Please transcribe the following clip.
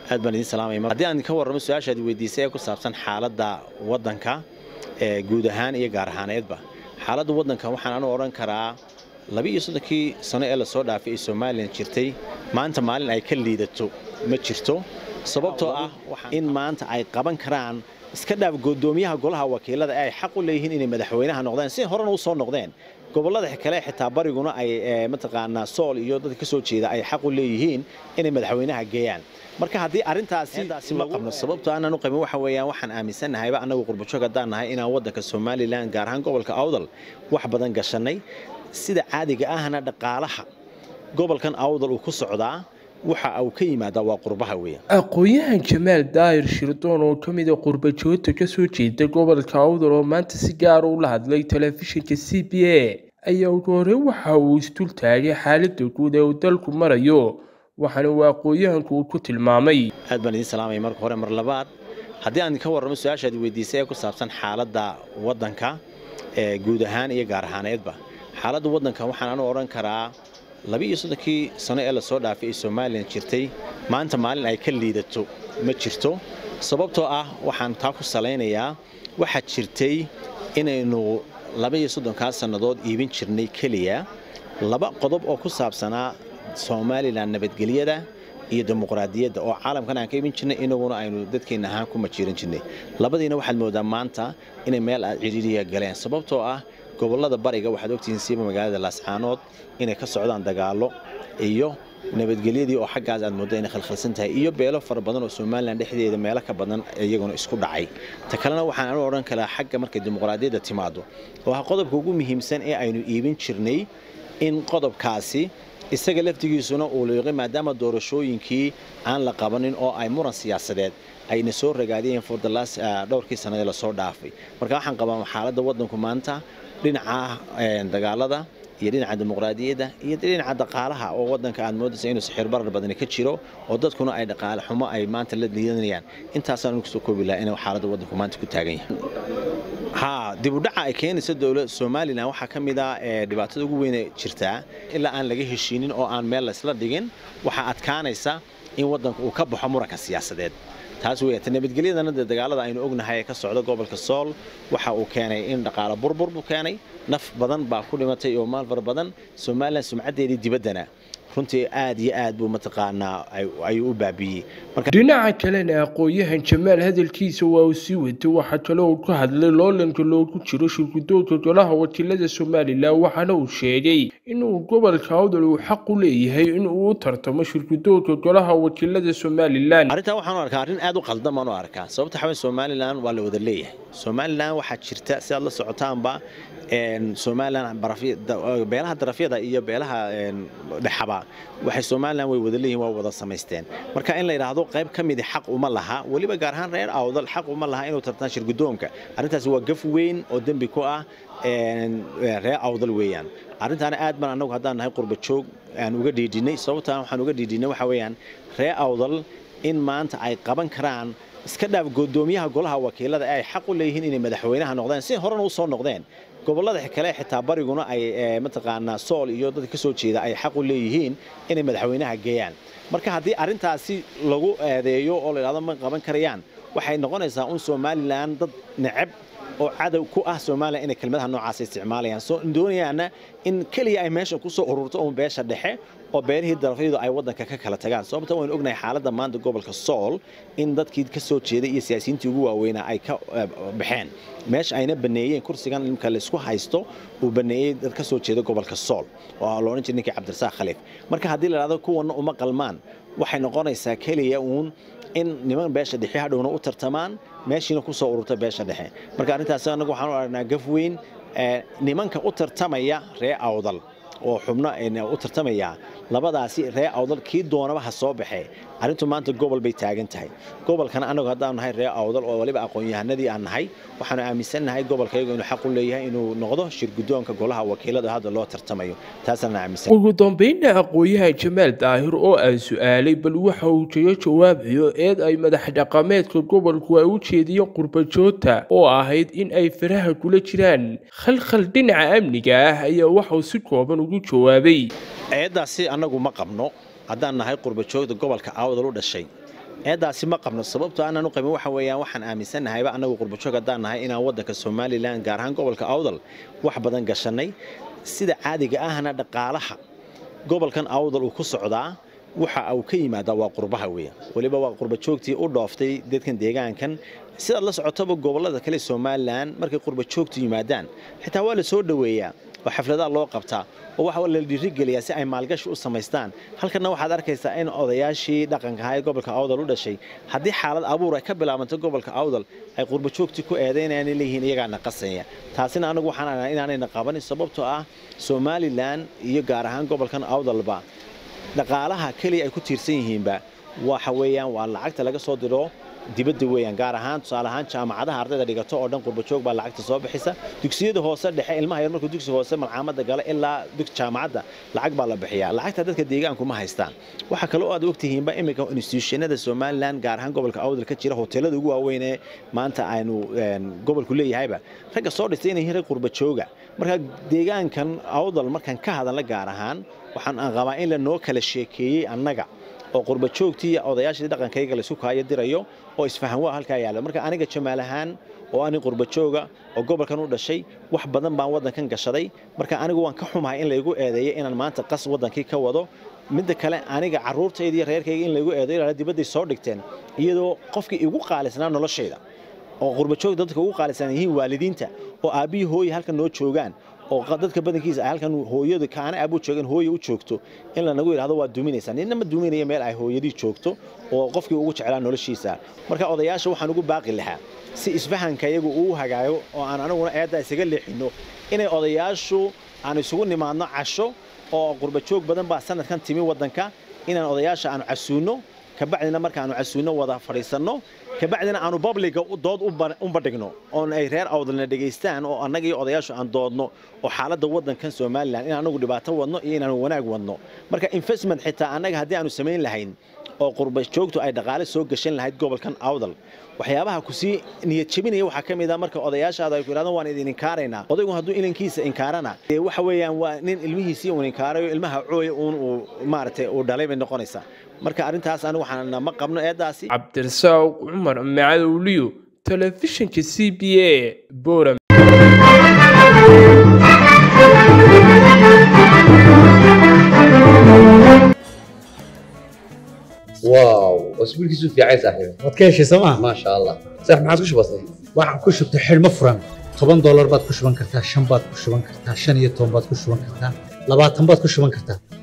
aad baan idiin salaamaya haddii aan ka warramo su-aashaad weydiisay ee ku saabsan xaaladda waddanka ee guud ahaan iyo gaar ahaaneedba xaaladda waddanka waxaan anu odhan karaa laba iyo soddonkii sano ee lasoo dhaafay ee somalilan jirtay maanta maalin ay ka liidato ma jirto sababtoo ah in maanta ay qaban karaan iska dhaaf godoomiyaha golaha wakiilada ee ay xaq u leeyihiin inay madaxweynaha noqdeen si horena u soo noqdeen gobollada kale xitaa bariguna ay mataqaanaa sool iyo dadka ka soo jeeda ay xaq u leeyihiin inay madaxweynaha geeyaan marka haddii arrintaasi ma qabno sababtoo aanan u qabin waxa weeyaan waxaan aaminsannahayba annagu qurbajoog haddaan nahay inaan waddanka somalilan gaar ahaan gobolka awdal wax badan gashannay sida caadiga ahna dhaqaalaha gobolkan awdal uu ku socdaa waxa uu ka yimaadaa waa qurbaha weeyaan aqoon-yahan jamaal daahir shirdoon oo ka mid a qurbajoogta ka soo jeeda gobolka awdal oo maanta si gaara ula hadlay telefishinka c b a ayaa ugu horey waxa uu isdul taagay xaaladda guud ee uu dalku marayo waxaana uu aqoon-yahanku uu ku tilmaamay aad baan idiin salaamaya marka hore mar labaad haddii aan ka warramo su-aashaad weydiisay ee ku saabsan xaaladda waddanka ee guud ahaan iyo gaar ahaaneedba xaaladda waddanka waxaan anu odhan karaa laba iyo soddonkii sano ee lasoo dhaafay ee somalilan jirtay maanta maalin ay ka liidato ma jirto sababtoo ah waxaan taa ku salaynayaa waxaa jirtay inaynu laba iyo soddonkaa sannadood iibin jirnay keliya laba qodob oo ku saabsanaa somalilan nabadgelyada iyo dimuqraadiyadda oo caalamkan aan ka iibin jirnay inaguna aynu dadkeenna ahaan ku majiiran jirnay labadiina waxaad moodaa maanta inay meel aad cidhiiriya galeen sababtoo ah gobollada bariga waxaad ogtihiin siiba magaalada laascaanood inay ka socdaan dagaallo iyo nabadgelyadii oo xaggaas aad moodda inay khalkhalsan tahay iyo beelo fara badan oo somalilan dhexdeeda meelo ka badan iyaguna isku dhacay ta kalena waxaan anu odhan karaa xagga markay dimuqraadiyadda timaado oo ah qodobka ugu muhiimsan ee aynu iibin jirnay in qodobkaasi isaga laftigiisuna uu liiqay maadaama doorashooyinkii aan la qabanin oo ay muran siyaasadeed ayna soo ragaadiyeen fordalaas dhowrkii sannadee lasoo dhaafay marka waxaan qabaa xaaladda waddanku maanta dhinaca dagaalada iyo dhinaca dimuqraadiyadda iyo dhinaca dhaqaalaha oo waddanka aad moodaysa inuu sixir barar badani ka jiro oo dadkuna ay dhaqaale xumo ay maanta la liidanayaan intaasaan kusoo koobi lahaa inuu xaaladda waddanku maanta ku taagan yahay haa dib u dhaca ay keenaysa dowlad somalilan waxaa ka mid ah dhibaatada ugu weyne jirtaa ilaa aan laga heshiinin oo aan meel laysla dhigin waxaa adkaanaysa in waddanku uu ka baxo muranka siyaasadeed taas weeyaan nabadgelyadana dee dagaalada aynu ognahay ee ka socda gobolka sool waxa uu keenay in dhaqaalo burbur buu keenay naf badan baa ku dhimatay oo maal fara badan somalilan sumcaddeedii dibaddana runtii aad iyo aad buu mataqaanaa ayuu u baabiiyey dhinaca kalena aqoon-yahan jamaal hadalkiisa waa uu sii watay waxaa kale uu ka hadlay loolanka loogu jiro shirgudoonka golaha wakiilada somalilan waxaana uu sheegay inuu gobolka awdal uu xaq u leeyahay inuu u tartamo shirgudoonka golaha wakiilada somalilan arrintaa waxaan u arkaa arrin aad u qaldan baan u arkaa sababta xaween somalilan waa la wada leeyahay somalilan waxaa jirta si aad la socotaanba somalilan beelaha darafyada iyo beelaha dhexaba waxay somalilan way wada leeyihin waa wada samaysteen marka in la yidhaahdo qayb ka midi xaq uma laha weliba gaar ahaan reer awdal xaq uma laha inuu tartaan shirgudoonka arrintaasi waa gaf weyn oo dembi ku ah reer awdal weeyaan arrintaana aad baan annagu haddaan nahay qurba joog aan uga dhiidhinay sababtaan waxaan uga dhiidhinay waxa weeyaan reer awdal in maanta ay qaban karaan iska dhaaf godoomiyaha golaha wakiilada ee ay xaq u leeyihiin inay madaxweynaha noqdeen si horena u soo noqdeen gobollada kale xitaa bariguna ay mataqaanaa sool iyo dadka ka soo jeeda ay xaq u leeyihiin inay madaxweynaha geeyaan marka haddii arrintaasi lagu eedeeyo oo la yidhahdo ma qaban karayaan waxay noqonaysaa un somalilan dad necab oo cadow ku ah somalilan inay kelmadaha noocaas isticmaalayaan soo doonayaana in keliya ay meesha ku soo ururto uun beesha dhexe oo beelihii darafyadu ay waddanka ka kala tagaan sababta waynu ognahay xaaladda maanta gobolka sool in dadkii ka soo jeeday iyo siyaasiyiintii ugu waaweynaa ay ka baxeen meesha ayna baneeyeen kursigan imka laysku haysto uu baneeyey dad ka soo jeeda gobolka sool oo la odhan jiray ninkii cabdirasaaq khaliif marka haddii la dhahdo kuwanna uma qalmaan waxay noqonaysaa keliya uun in niman beesha dhexe hadhowna u tartamaan meeshiina ku soo ururta beesha dhexe marka arrintaas anagu waxaan u aragnaa gaf weyn nimanka u tartamaya ree awdal oo xubno u tartamaya labadaasi ree awdal kii doonaba ha soo baxee arrintu maanta gobol bay taagan tahay gobolkana annagu haddaan nahay ree awdal oo waliba aqoon-yahanadii aan nahay waxaanu aaminsannahay gobolkayagu inuu xaq u leeyahay inuu noqdo shirgudoonka golaha wakiilada hadda loo tartamayo taasaan aaminsan ugu dambeynna aqoon-yahan jamaal daahir oo aan su-aalay bal waxa uu kaga jawaabayo eed ay madax dhaqameedka gobolku ay u jeediyeen qurbajoogta oo ahayd in ay faraha kula jiraan khalkhal dhinaca amniga ah ayaa waxauu si kooban ugu jawaabay eeddaasi annagu ma qabno haddaan nahay qurbajoogda gobolka awdal u dhashay eedaasi ma qabno sababtoo aanan u qabin waxa weeyaan waxaan aaminsannahayba annagu qurbajoog haddaan nahay inaan waddanka somalilan gaar ahaan gobolka awdal wax badan gashannay sida caadiga ahna dhaqaalaha gobolkan awdal uu ku socdaa waxa uu ka yimaadaa waa qurbaha weya weliba waa qurbajoogtii u dhooftay dadkan deegaankan sidaad la socotaba gobollada kale somalilan markay qurbajoogtu yimaadaan xitaa waa la soo dhoweeyaa oo xafladaha loo qabtaa oo waxa la dhiirigeliyaa si ay maalgashi u samaystaan halkanna waxaad arkaysaa in odayaashii dhaqanka ahaa ee gobolka awdal u dhashay haddii xaalad abuur ay ka bilaabanto gobolka awdal ay qurbajoogtii ku eedaynayaan leeyihiin iyagaana qasaya taasina anagu waxaan arnaa inaanayna qabanin sababtoo ah somalilan iyo gaar ahaan gobolkan awdalba dhaqaalaha keliya ay ku tiirsan yihiinba waxa weeyaan waa lacagta laga soo diro dibadda weeyaan gaar ahaan tusaale ahaan jaamacadaha ardayda dhigato oo dhan qurbajoog baa lacagta soo bixisa dugsiyada hoose dhexe ilmaha yar markuu dugsi hoose malcaamada gala ilaa jaamacadda lacag baa la bixiyaa lacagta dadka deegaanku ma haystaan waxaa kaloo aad ogtihiinba iminka institutionada somalilan gaar ahaan gobolka awdal ka jira hoteelada ugu waaweyn ee maanta aynu gobolku leeyahayba ragga soo dhistay inay yihiin rag qurbajooga marka deegaankan awdal markaan ka hadalna gaar ahaan waxaan qabaa in lanoo kala sheekeeyey annaga oo qurbajoogtii iyo odayaashii dhaqankayga laisku kaayo dirayo oo isfahan waa halkaa yaalla marka aniga jamaal ahaan oo ani qurbajooga oo gobolkan u dhashay wax badan baan waddankan gashaday marka anigu waan ka xumahay in laygu eedeeyo inaan maanta qas waddankii ka wado midda kale aniga carruurtayda iyo reerkayga in laygu eedeeyo ilaa dibadday soo dhigteen iyadoo qofkii igu qaalisnaa noloshayda oo qurbajoog dadka ugu qaalisan yihiin waalidiinta oo aabbihii hooyi halkan noo joogaan oo dadka badankiisa ay halkan hooyadu kaana aabuu joogan hooya u joogto in lanagu yidhahdo waa duminaysaa ninna ma duminayo meel ay hooyadii joogto oo qofkii ugu jeclaa noloshiisa marka odayaasha waxaan ugu baaqi lahaa si isfahanka iyagu uu hagaago oo aan anaguna eedda isaga leexinno inay odayaashu aan isugu nimaadno casho oo qurbajoog badan baa sanadkan timi waddanka inaan odayaasha aanu casuunno kabacdina markaanu casuunno wada fadhiisanno kabacdina aanu babliga dood u bandhigno oon ay reer awdalna dhegaystaan oo annaga iyo odayaashu aan doodno oo xaaladda waddankan somalilan in anagu dhibaato wadno iyo inaanu wanaag wadno marka investment xitaa annaga haddii aanu samayn lahayn oo qurbajoogtu ay dhaqaale soo gashan lahayd gobolkan awdal waxyaabaha kusii niyad jebinaya waxaa ka mid ah marka odayaashaada ay ku yidhahdaan waan idin inkaaraynaa odaygu hadduu ilinkiisa inkaarana dee waxa weeyaan waa nin ilmihiisii uun inkaarayo ilmaha cooya uun uu maaragtay uu dhalay bay noqonaysaa marka arrintaas anigu waxaan ma qabno eeddaasi cabdirasaaq cumar macadowliyo telefishinka c b a boram واو اسبوع كيسو في عايز صاحبي waad ka heshay sooma ما شاء الله صح ما عادش بسيط waxaan ku shubtay xidhmo furan toban doolar baad ku shuban kartaa shan baad ku shuban kartaa shan iyo toban baad ku shuban kartaa labaatan baad ku shuban kartaa